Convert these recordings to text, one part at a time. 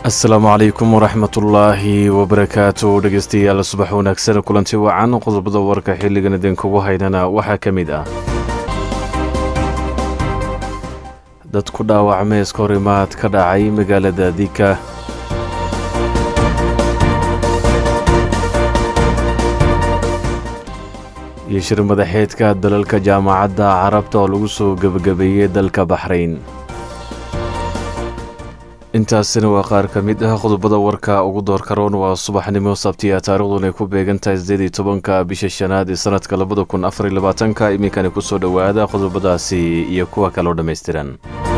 asalaamu calaykum waraxmatullaahi wabarakaatu dhegeystayaal subax wanaagsan kulanti wacan qodobada warka xilligan idinkugu haynana waxaa ka mid ah dad ku dhaawacmay iska hor imaad ka dhacay magaalada dika iyo shir madaxeedka dalalka jaamacadda carabta oo lagu soo gebagabeeyey dalka baxrayn intaasina waa qaar ka mid ah qodobada warka ugu doorka roon waa subaxnimo sabtiya taarikhduun ay ku beegan tahay sideed iyo tobanka bisha shanaad ee sanadka labada kun afar iyo labaatanka iminkani kusoo dhowaada qodobadaasi iyo kuwa kaloo dhammaystiran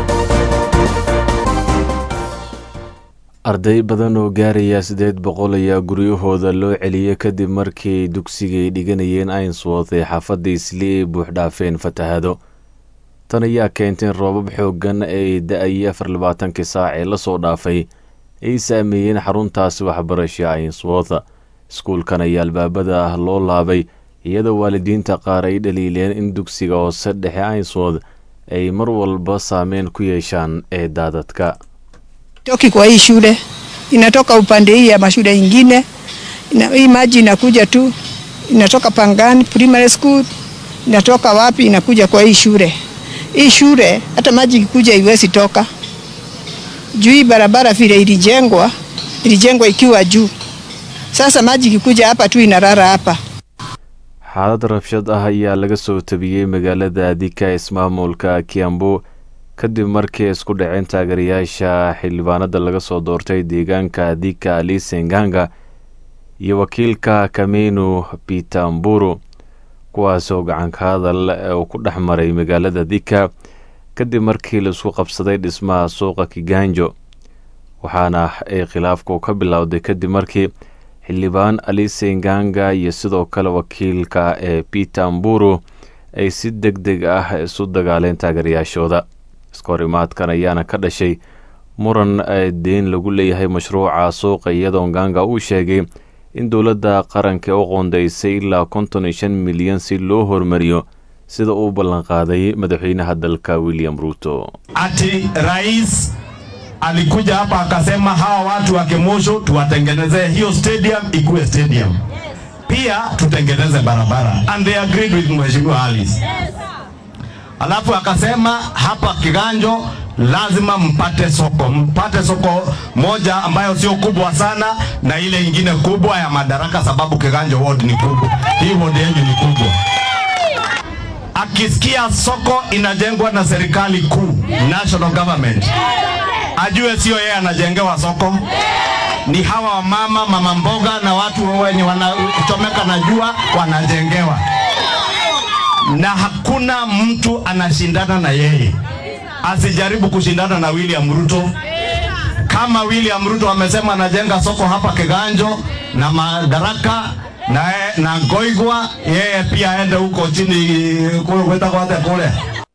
arday badan oo gaaraya siddeed boqol ayaa guryahooda loo celiyey kadib markii dugsigay dhiganayeen ainsworth ee xaafadda isli ay buuxdhaafeen fatahaado tan ayaa keentay in roobab xooggan ay da-ayay afar labaatankii saac ee lasoo dhaafay ay saameeyeen xaruntaasi waxbarasha ainsworth iskuulkan ayaa albaabada ah loo laabay iyadoo waalidiinta qaar ay dhaliileen in dugsiga hoose dhexe ainsworth ay mar walba saameyn ku yeeshaan ee daadadka toki kwa hii shule inatoka upande hii ya mashule ingine ina, hii maji inakuja tu inatoka Pangani primary school inatoka wapi inakuja kwa hii shule. Hii shule hata maji ikikuja iwezi toka juu hii barabara vile ilijengwa ilijengwa ikiwa juu. Sasa maji ikikuja hapa tu inarara hapa. xaalad rabshad ah ayaa laga soo tabiyey magaalada dika ismaamulka kiambu kadib markii isku dhaceen taageerayaasha xildhibaanada laga soo doortay deegaanka dika lisenganga iyo wakiilka kamenu pitamburu kuwaasoo gacanka hadal uu ku dhex maray magaalada dika kadib markii laisku qabsaday dhismaha suuqa kiganjo waxaana ay khilaafku ka bilowday kadib markii xildhibaan alisenganga iyo sidoo kale wakiilka ee pitamburu ay si deg deg ah isu dagaaleen taageerayaashooda iska hor imaadkan ayaana ka dhashay muran deyn lagu leeyahay mashruuca suuqa iyadoo nganga uu sheegay in dowladda qaranka u qoondaysay ilaa konton iyo shan milyan si loo hormariyo sida uu ballanqaaday madaxweynaha dalka william ruto ati rais alikuja hapa akasema hawa watu wa Kemosho tuwatengenezee hiyo stadium ikuwe stadium, pia tutengeneze barabara and they agreed with mheshimiwa Alice. Alafu akasema hapa Kiganjo lazima mpate soko, mpate soko moja ambayo sio kubwa sana na ile ingine kubwa ya Madaraka, sababu Kiganjo ward ni kubwa, hii ward yenu ni kubwa. Akisikia soko inajengwa na serikali kuu, national government, ajue sio yeye anajengewa soko, ni hawa mama mama mboga na watu wenye wanachomeka na jua wanajengewa na hakuna mtu anashindana na yeye. Asijaribu kushindana na William Ruto. Kama William Ruto amesema anajenga soko hapa Kiganjo na Madaraka na, na Ngoigwa, yeye pia aende huko chini kwetakwate kule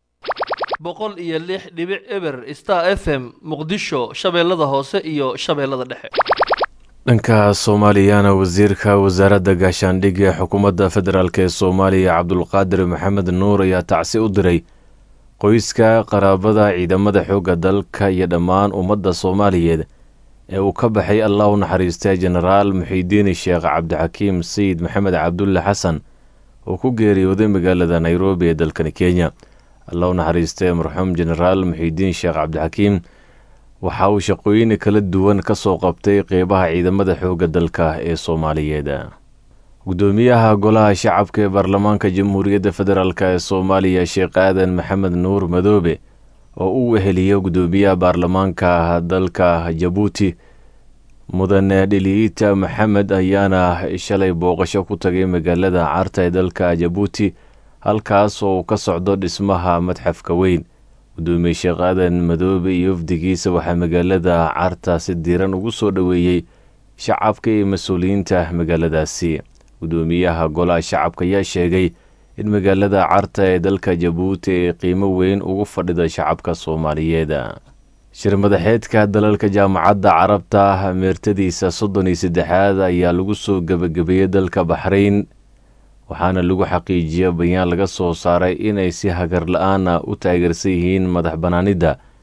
boqol iyo lix dhibic eber star f m muqdisho shabeellada hoose iyo shabeellada dhexe dhanka soomaaliyana wasiirka wasaaradda gaashaandhigga ee xukuumadda federaalk ee soomaaliya cabdulqaadir maxamed nuur ayaa tacsi u diray qoyska qaraabada ciidamada xoogga dalka iyo dhammaan ummadda soomaaliyeed ee uu ka baxay allah u naxariistay jenaraal muxiidiin sheekh cabdixakiim sayid maxamed cabdulle xasan oo ku geeriyooday magaalada nairobi ee dalkani kenya allah u naxariistay marxuum jenaraal muxiidiin sheekh cabdixakiim waxa uu shaqooyin kala duwan ka soo qabtay qeybaha ciidamada xoogga dalka ee soomaaliyeed gudoomiyaha golaha shacabka ee baarlamaanka jamhuuriyadda federaalk ee soomaaliya sheekh aadan maxamed nuur madoobe oo uu weheliyo gudoomiyaha baarlamaanka dalka jabuuti mudane dhiliita maxamed ayaana shalay booqasho ku tagay magaalada carta ee dalka jabuuti halkaas oo uu ka socdo dhismaha madxafka weyn gudoomiye sheekh aadan madoobe iyo wafdigiisa waxaa magaalada carta si diiran ugu soo dhoweeyey shacabka iyo mas-uuliyiinta magaaladaasi gudoomiyaha golaha shacabka ayaa sheegay in magaalada carta ee dalka jabuuti ay qiimo weyn ugu fadhida shacabka soomaaliyeed shir madaxeedka dalalka jaamacadda carabta meertadiisa soddon iyo saddexaad ayaa lagu soo gebagabeeyey dalka baxrayn waxaana lagu xaqiijiya bayaan laga soo saaray inay si hagar la-aana u taageersan yihiin madax bannaanidda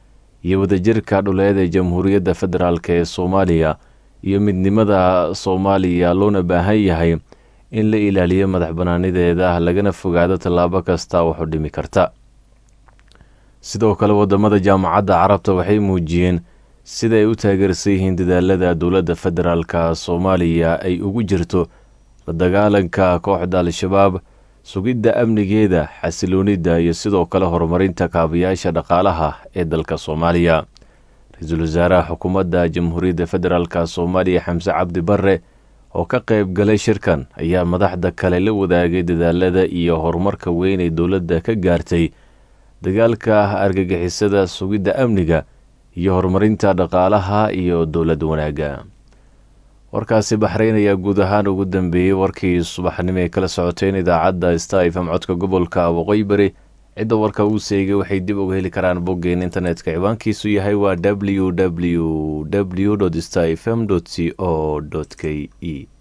iyo wadajirka dhuleed ee jamhuuriyadda federaalk ee soomaaliya iyo midnimada soomaaliya loona baahan yahay in la ilaaliyo madax banaanideeda lagana fogaado tallaabo kasta waxu dhimi karta sidoo kale wadamada jaamacadda carabta waxay muujiyeen sida ay u taageersan yihiin dadaalada dowladda federaalka soomaaliya ay ugu jirto la dagaalanka kooxda al-shabaab sugidda amnigeeda xasiloonida iyo sidoo kale horumarinta kaabayaasha dhaqaalaha ee dalka soomaaliya ra-iisul wasaaraha xukuumadda jamhuuriyadda federaalk soomaaliya xamse cabdi barre oo ka qayb galay shirkan ayaa madaxda kale la wadaagay dadaalada iyo horumarka weyn ee dowladda ka gaartay dagaalka argagixisada sugidda amniga iyo horumarinta dhaqaalaha iyo dowlad wanaagga warkaasi baxrayn ayaa guud ahaan ugu dambeeyey warkii subaxnimo ay kala socoteen idaacadda staifam codka gobolka waqooyi bari cidda warka uu seegay waxay dib uga heli karaan boggeen internetka ciwaankiisu yahay waa w w w stafm c o k e